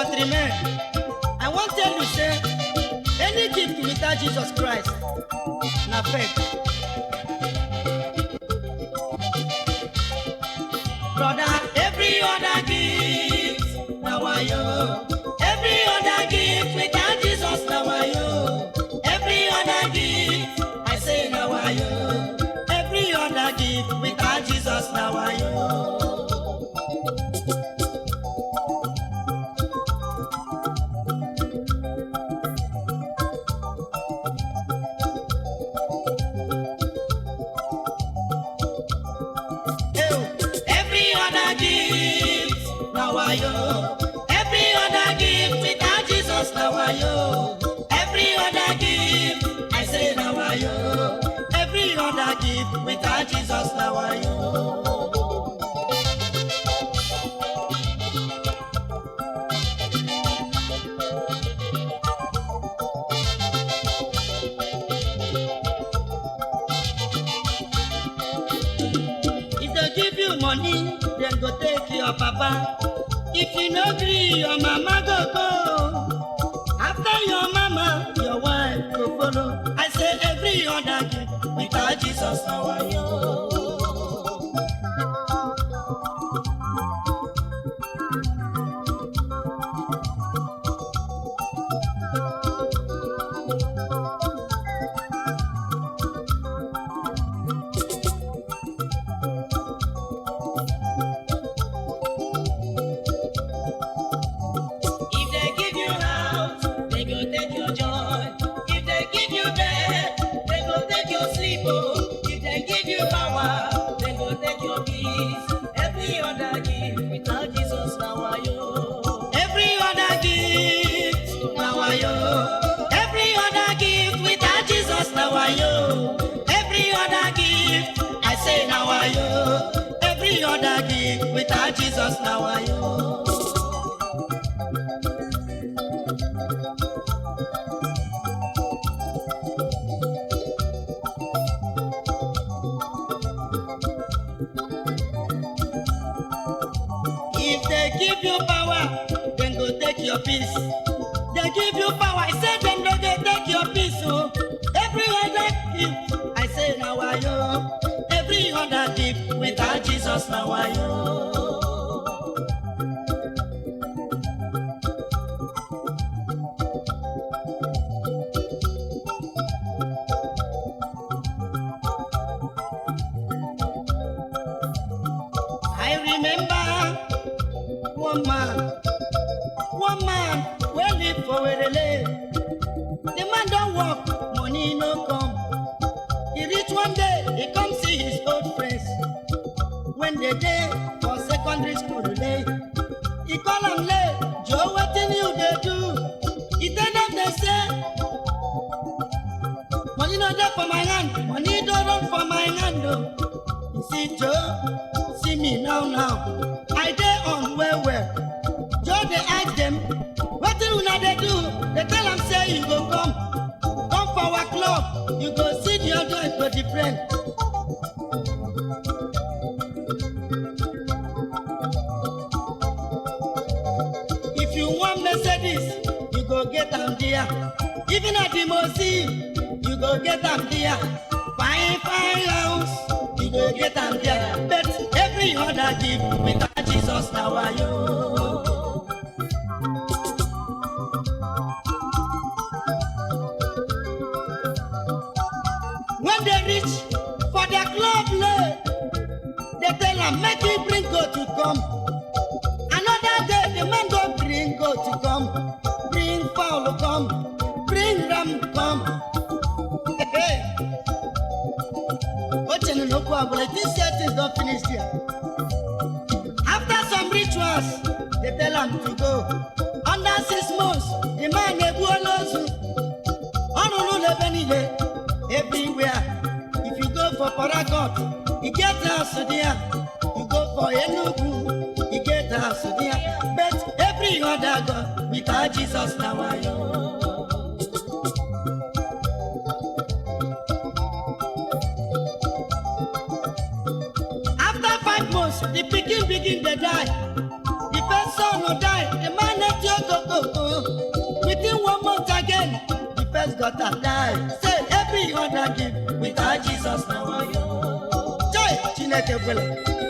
countrymen i wan tell you say any gift without jesus christ na fake brother every other gift na wayo every other gift without jesus na wayo every other gift i say na wayo every other gift without jesus na wayo. Every other gift, now I yo. Every other gift without Jesus, now I yo. Every other gift, I say now I yo. Every other gift without Jesus, now I yo. If they give you money, then go take your papa. If you no gree, your mama go go. After your mama, your wife go follow. I say every other gift without Jesus, now I yo. If they give you house, they go take your joy. If they give you bed, they go take your sleep. Oh. If they give you power, they go take your peace. Every other gift without Jesus now I yo. Every other gift now I yo. Every other gift without Jesus now I yo. Every other gift I say now I yo. Every other gift without Jesus now I yo. If they give you power, then go take your peace. They give you power, I say then no go take your peace. Oh. Every other gift, I say now I yo. Every other gift without Jesus now I yo. I remember one man, one man wey live for Werele. The man don work, money no come. He reach one day, he come see his old friends. When they dey for secondary school dey, he call am lay, Joe wetin you dey do? He tell them dey say, money no dey for my hand, money don run for my hand o. You see Joe, see me now now, I dey on well well. Joe dey ask dem, wetin una dey do? Dey tell am say you go come, come for our club, you go see the other go different. If you want Mercedes, you go get am there. Even at the Mosi, you go get am there. Fine, fine house, you go get am there. But every other gift without Jesus now I yo. When they reach for their club lay, they tell am make you bring goat to come. Another day, the man go bring goat to come, bring fowl come, bring ram come. Hey, Ochene no kwa but this year things don finish here. After some rituals, they tell am to go. Under six months, the man egbu olozu. Ọrụrụ n'ebe niile, everywhere. If you go for Paragot, you get house there. You go for Enugu, you get house there. But every other God, without Jesus now I know. After five months, the pikin begin dey die. The first son go die, the man let you go gotta die. Say every other gift without Jesus na wayo. Joy Chineke kwere.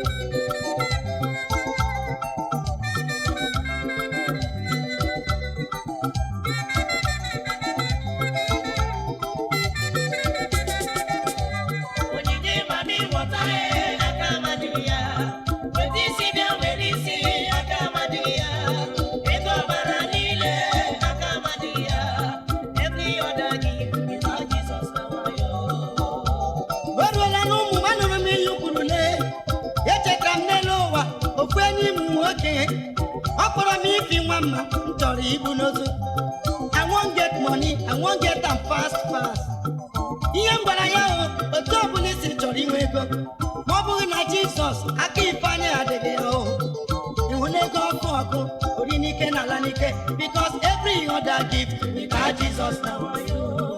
Onyinye mami ghọta ya, aka amadịghị ya. Weta isi bịa were isi, aka amadịghị ya. Ego ọbara niile, aka amadịghị ya. Every other gift without Jesus na wayo. O ruola n'ụmụ m anụrụ m ihe kwuru lee echetara m n'elu ụwa ofu enyi m nwoke ọ kpọrọ m ifi nwa mma m chọrọ ibu n'ozu I won't get money, I won't get am fast fast. ihe m gwara ya o otu ọbụla isi chọrọ inwe ego ma ọ bụghị na Jizọs aka ifeanyị adịghị ya o ịhụ na ego ọkụ ọkụ ori n'ike na ala n'ike because every other gift without Jesus na wayo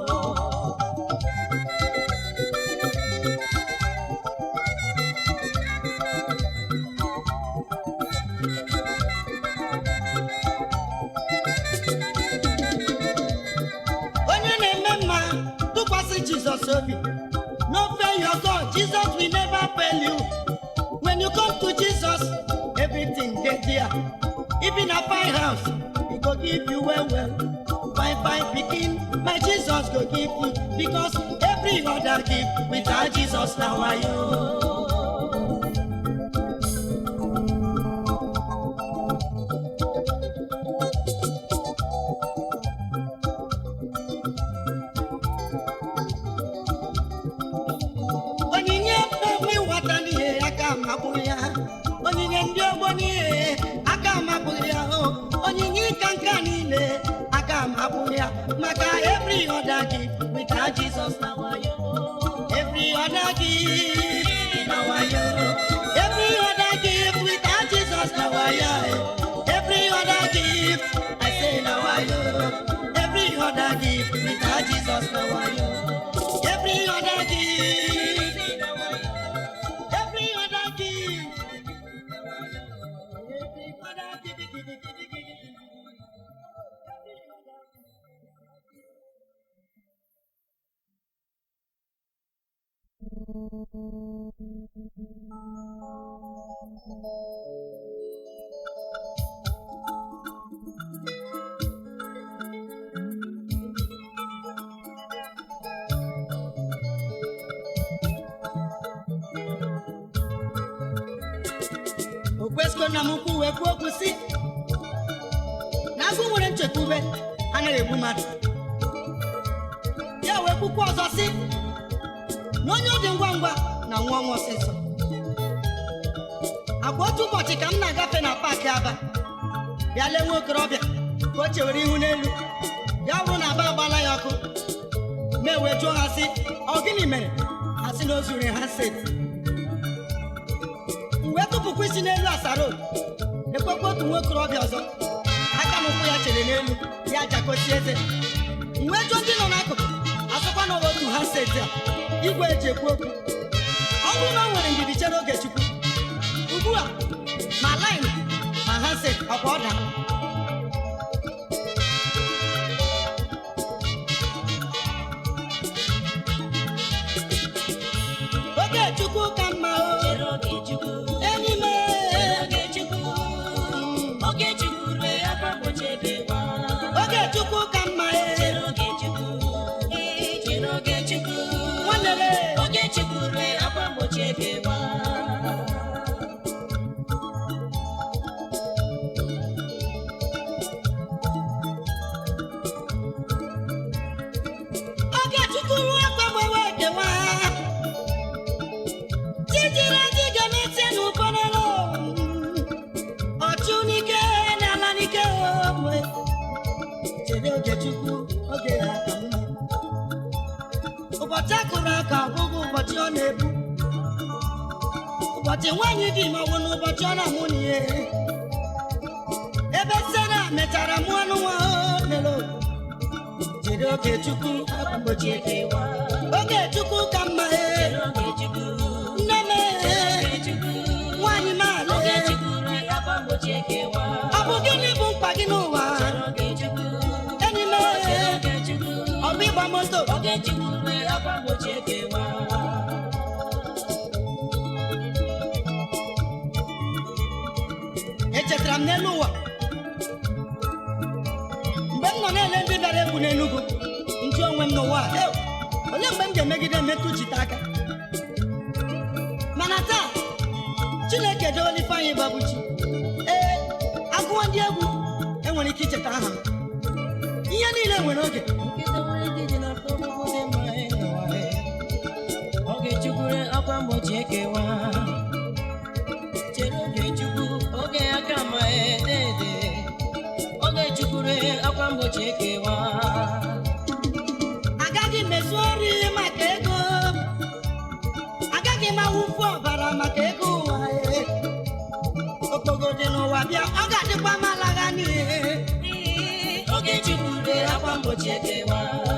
onye na-eme mma tụkwasị jizọs obi no fail your god jesus will never fail you when you come to jesus everything dey there even a fine house he go give you well well fine fine pikin my jesus go give you because every other gift without jesus na wayo. onyinye mmemme ịwata n'ihe aka magburu ya onyinye ndị ọgbọ n'ihe aka magburu ya o onyinye ịka nka niile aka magburu ya maka every other gift without Jesus na wayo every other gift na wayo every other gift without Jesus na wayo every other gift I say na wayo every other gift without Jesus na wayo every other gift every other gift every other gift give, give, give, give, give, give. o kwesịgo na m ukwu wee kwuo okwu si na agụ nwere nchekwube anaghị egbu mmadụ ya wee kwukwa ọzọ si na onye ọ dị ngwa ngwa na nwa ọnwa ọsịsọ agwa otu ụbọchị ka m na-agafe na paakị aba bịa lee nwa okorobịa ka o chewere ihu n'elu ya bụrụ na aba agbala ya ọkụ ma ewee jụọ ha sị ọ gịnị mere ha sị na o zuru ha seti m wee tụpụkwa isi n'elu asaro ekwekwa otu nwa okorobịa ọzọ aka m ụkwụ ya chere n'elu ya jakosi eze m wee jụọ ndị nọ n'akụkụ asụkwa na ọ bụ otu ha seti a igwe eji ekwu okwu ọ bụrụ na o nwere ndidi chere oge chukwu ugbu a ma lain ma ha set ọkwa ọ dara oge chukwu ka mma o Chere oge Chukwu. enyi m Chere oge Chukwu. Oge Chukwu rue akwa mgbochi ebewa. oge chukwu ka mma e Chere oge Chukwu. Ee, chere oge Chukwu. nwanne m Oge Chukwu rue akwa mgbochi ebewa. oge chukwu ruo akwa gbewe ekewa chijiri ndị ga-emetie n'ụfọdụ ọchụ n'ike na ala n'ike ogbe chere oge chukwu oge ya ka mma ụbọchị akụrụ aka ọgwụgwụ ụbọchị ọ na-ebu ụbọchị nwaanyị dị ma ọ bụ n'ụbọchị ọ na-amụ n'ihe ebe sera mechara mụọ anụ nwa o lere oge chere oge chukwu akwa mgbochi ekewa oge chukwu ka mma e Chere oge Chukwu. nne m Chere e oge Chukwu. nwaanyị m Oge ale Chukwu rue akwa mgbochi ekewa. ọ bụ gịnị bụ mkpa gị n'ụwa Chere oge Chukwu. enyi m Chere e oge Chukwu. ọ bụ ịgba oge chukwure akwa mgbochi ekewa echetara m n'elu ụwa mgbe m nọ na-ele ndị bịara egwu n'enugwu nju onwe m n'ụwa a, "Ew, olee mgbe m ga-emegide metụ jite aka mana taa chineke doole ifeanyị babuchi ee agụọ ndị egwu enwere ike icheta aha m ihe niile nwere oge nkịta nwere ndị dị n'afọ ọgbụgbụ dị mma ịnọwa oge chukwure akwa mgbochi ekewa chere oge chukwu oge aka ma edede oge chukwure akwa mgbochi ekewa agaghị m ezu ori maka ego agaghị m awụfu ọbara maka ego ụwa ee. okpogo dị n'ụwa bịa ọ ga-adịkwa m alagha n'ihe oge chukwure akwa mgbochi ekewa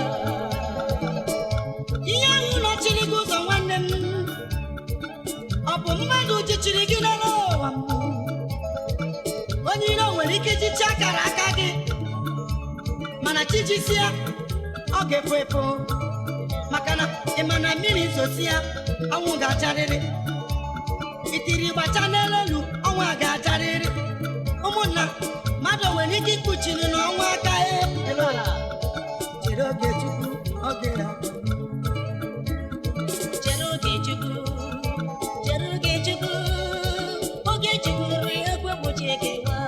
ihe ahụ nọchiri gị ụzọ nwanne m ọ bụ mmadụ jichiri gị n'elu ụwa m onye iro nwere ike ijichi akara aka gị mana chijisie ọ ga-efu efu maka na ị ma na mmiri zosia ọnwụ ga-acharịrị itiri gbacha n'elu elu ọnwụ a ga-acharịrị ụmụnna mmadụ nwere ike ikpuchiri n'ọnwa aka e chere oge chukwu oge ya chere oge chukwu chere oge chukwu oge chukwure ekwe mgbochi ekewa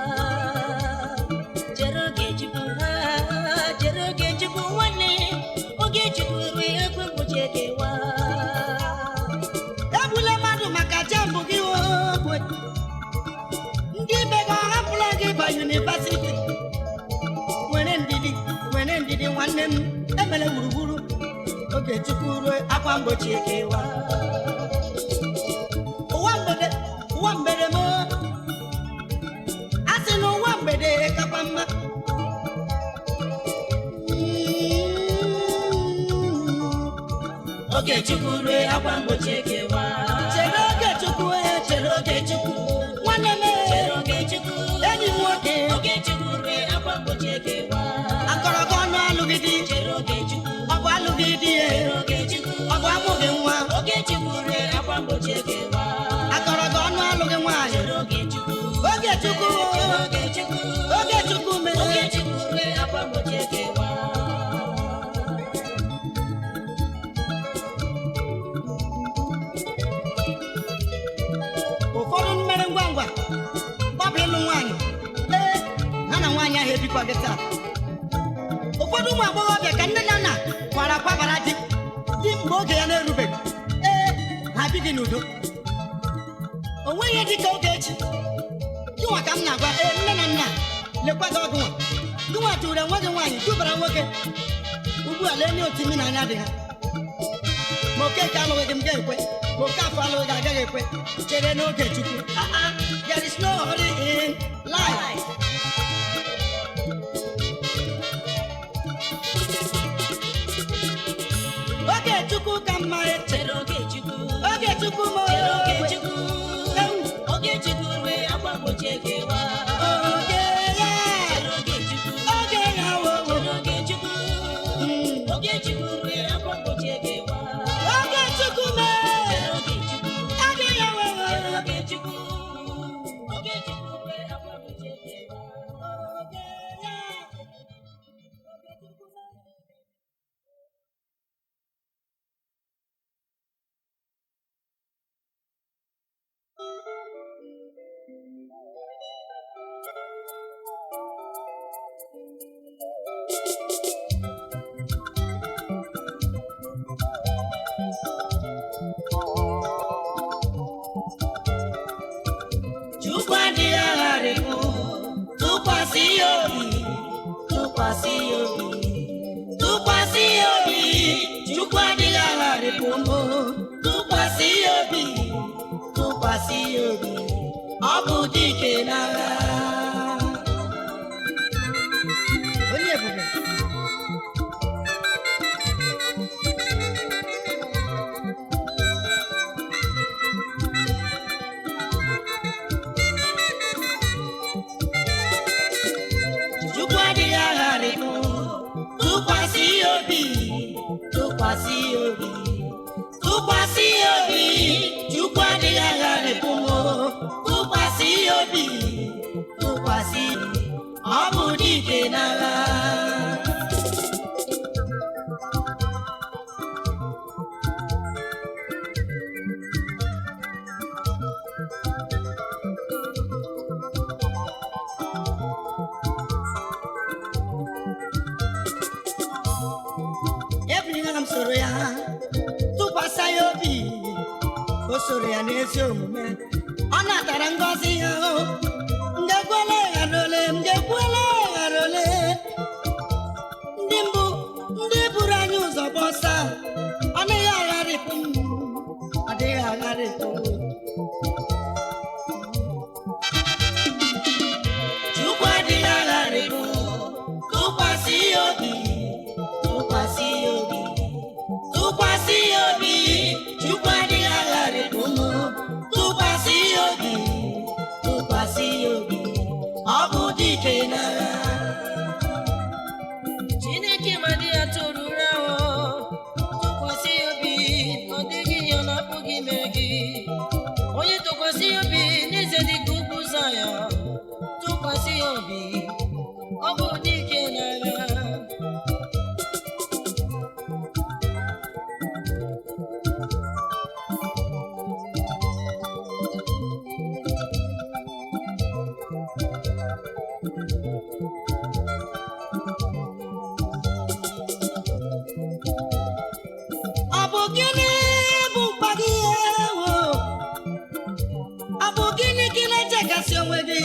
chere oge chukwu ah, chere oge chukwu nwanne oge chukwure ekwe mgbochi ekewa egbula mmadụ maka jambụ gị okwe ndị ibe gị ọhapụla gị ba yunivasiti nwere ndidi nwere ndidi nwanne m emere gburugburu oge chukwu ruo akwa mgbochi ekewa ụwa mgbede ụwa mgbede m a sị na ụwa mgbede kakwa mma oge chukwure akwa mgbochi ekewa chere oge chukwu e chere oge chukwu nwanne m chere e, oge chukwu enyi m nwoke oge chukwure akwa mgbochi ekewa akọrọ gị ọnụ alụghị di chere oge chukwu ọ bụ alụghị di ya chere oge chukwu ọ bụ amụghị nwa oge chukwure akwa mgbochi ekewa akọrọ gị ọnụ alụghị nwaanyị chere oge chukwu oge chukwu chere oge chukwu oge chukwu oge mere chukwure akwa mgbochi ekewa ụfọdụ mmere ngwa ngwa gbapụ ịlụ nwaanyị ee ha na nwaanyị ahụ ebikwa gị taa ụfọdụ ụmụ agbọghọbịa ka nne na nna kwara kwabara di di mgbe oge ya na-erubeghị ee ha bighị n'udo o nweghị ihe dị ka oge echi gịnwa ka m na-agwa ee nne na nna lekwa gị ọgụ nwa gịnwa tụrụ enwe gị nwaanyị dubara nwoke ugbu a lee otu imi na anya dị ha ma okeke alụghị gị m ga-ekwe ma oke afọ alụghị gị agaghị ekwe chere n'oge chukwu Ah, ah, there is no hurry in life oge chukwu ka mma eche chere oge chukwu oge chukwu ma chere oge oge chukwu oge chukwure akwa mgbochi ekewa oge ya chere oge chukwu oge ya wowo chere oge chukwu Mm. oge chukwure akwa mgbochi ekewa oge chukwu mee chere oge chukwu oge ya wowo chere oge chukwu oge chukwure akwa mgbochi ekewa oge ya Chukwu adịghị agharịpụ tụkwasị ya obi tụkwasị ya obi tụkwasị ya obi Chukwu adịghị agharịpụ mbụ tụkwasị ya obi tụkwasị ya obi ọ bụ dike n'agha onye ebube Chukwu adịghị agharịpụ tụkwasị ya obi n'agha Abraham soro ya tụkwasị ya obi o soro ya n'ezi omume ọ natara ngọzi ya o ndekwele ghara ole ndekwele ghara ole ndị mbụ ndị buru anyị ụzọ bụ ọsa ọ dịghị agharịpụ m ọ dịghị agharịpụ m. Chukwu adịghị agharịpụ tụkwasị ya obi tụkwasị ya obi tụkwasị ya obi Chukwu adịghị agharịpụ m tụkwasị ya obi tụkwasị ya obi ọ bụ dike n'agha Chineke ma dị ya tụrụ ụra o tụkwasị ya obi ọ dịghị ihe ọ na-apụghị ime gị onye tụkwasị ya obi n'eze dị ka ugwu Zayọn tụkwasị ya obi ọ bụ dike n'agha ọ bụ gịnị bụ mkpa gị ewo ọ bụ gịnị ka ị na-echekasị onwe gị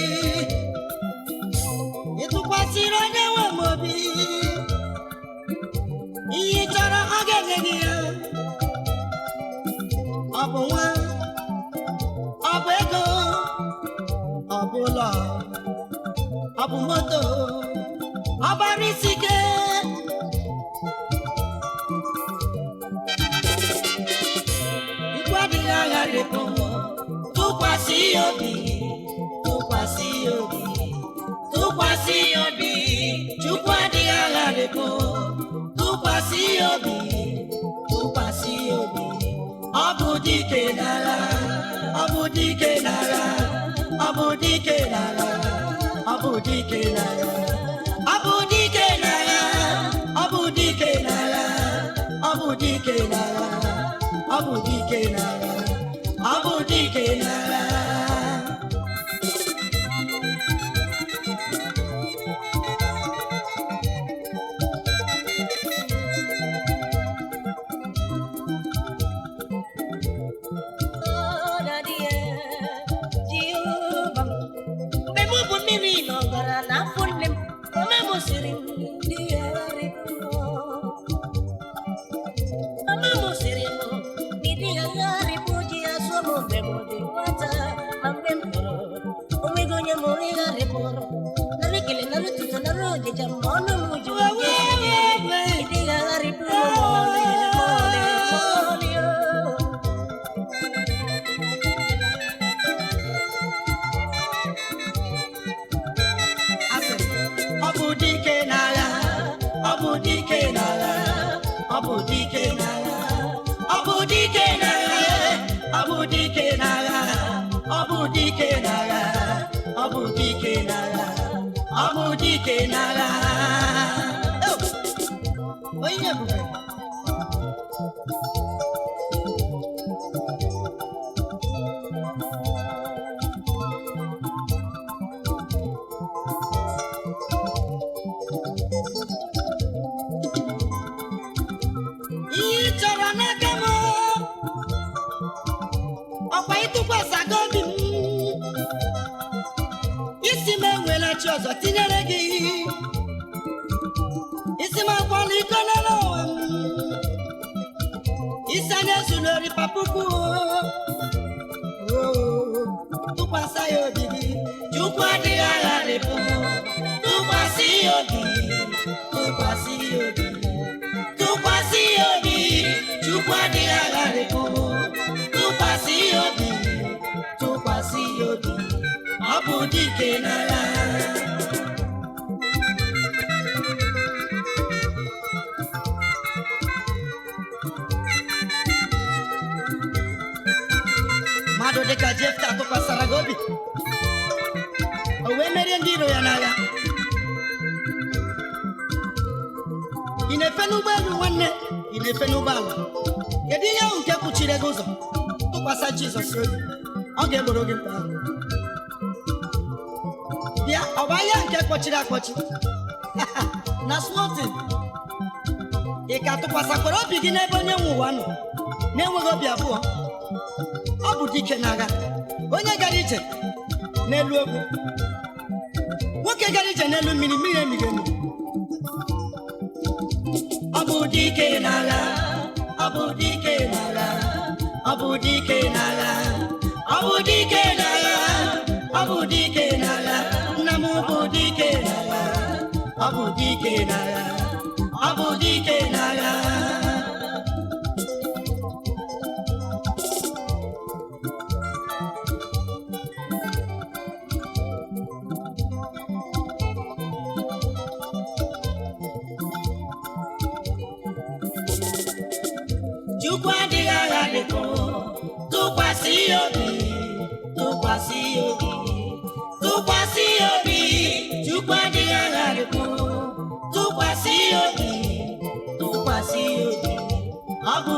ị tụkwasịrị onye nwe m obi ihe ị chọrọ ọ ga-enye gị ya ọ bụ nwa ọ bụ ego ọ bụ ụlọ ọ bụ moto ọ bara isi ike Ikwu adịghị agharịpụ tụkwasị ya obi tụkwasị ya obi tụkwasị ya obi Chukwu adịghị agharịpụ tụkwasị ya obi tụkwasị ya obi ọ bụ dike n'agha ọ bụ dike n'agha ọ bụ dike n'agha ọ bụ dike n'agha ọ bụ dike n'agha ọ bụ dike n'agha ọ bụ dike n'agha ọ bụ dike n'agha ọ bụ dike n'agha mgbe m bụ mmiri n'ọbara n'afọ nne m mama m siri m ndị agharịpụ mama m siri m ndị agharịpụ ji ya sụọ m mgbe m dị nwata ma mgbe m toro onweghị onye mụrụ ịgharịpụrụ nara ekele nara ụtụtụ nara ọdịja ma ọnụ m ji ndị agharịpụ m ma ọlị ma ọlị ma ọlị o. Asị m, ọ bụ dike n'agha ọ bụ dike n'agha ọ bụ dike n'agha ọ bụ dike n'agha ọ bụ dike n'agha ọ bụ dike n'agha ọ bụ dike n'agha ọ bụ dike n'agha Oh! onye ebube ihe ị chọrọ n'aka m ọkwa ịtụkwasịgo obi m isi m enwela chi ọzọ tinyere gị isi m akwala iko n'elu ụwa m isi anya ezulori papuku tụkwasị ya obi gị chukwu adịghị agharịpụ tụkwasị ya obi tụkwasị ya obi tụkwasị ya obi chukwu adịghị agharịpụ tụkwasị ya obi tụkwasị ya obi ọ bụ dike n'agha mmadụ dịka jefta tụkwasịra gị obi o wee merie ndị iro ya n'agha ị na-efe n'ụgbọelu nwanne ị na-efe n'ụgbọala kedu ihe ahụ nke kpuchiri gị ụzọ tụkwasị jizọs obi ọ ga-egboro gị mkpa ahụ. bịa ọ bụ ahịa nke kpọchiri akpọchi na smotin ị ka tụkwasịkwara obi gị n'ebe onye nwe ụwa nọ na-enweghị obi abụọ ọ bụ dike n'agha onye gara ije n'elu ogwu nwoke gara ije n'elu mmiri mmiri emighị emi ọ bụ dike n'agha ọ bụ dike n'agha ọ bụ dike n'agha ọ bụ dike n'agha ọ bụ dike n'agha nna m bụ dike n'agha ọ bụ dike n'agha ọ bụ dike n'agha Chukwu adịghị agha dịkọ tụkwasị ya obi tụkwasị ya obi tụkwasị ya obi Chukwu adịghị agha dịkọ tụkwasị ya obi tụkwasị ya obi ọ bụ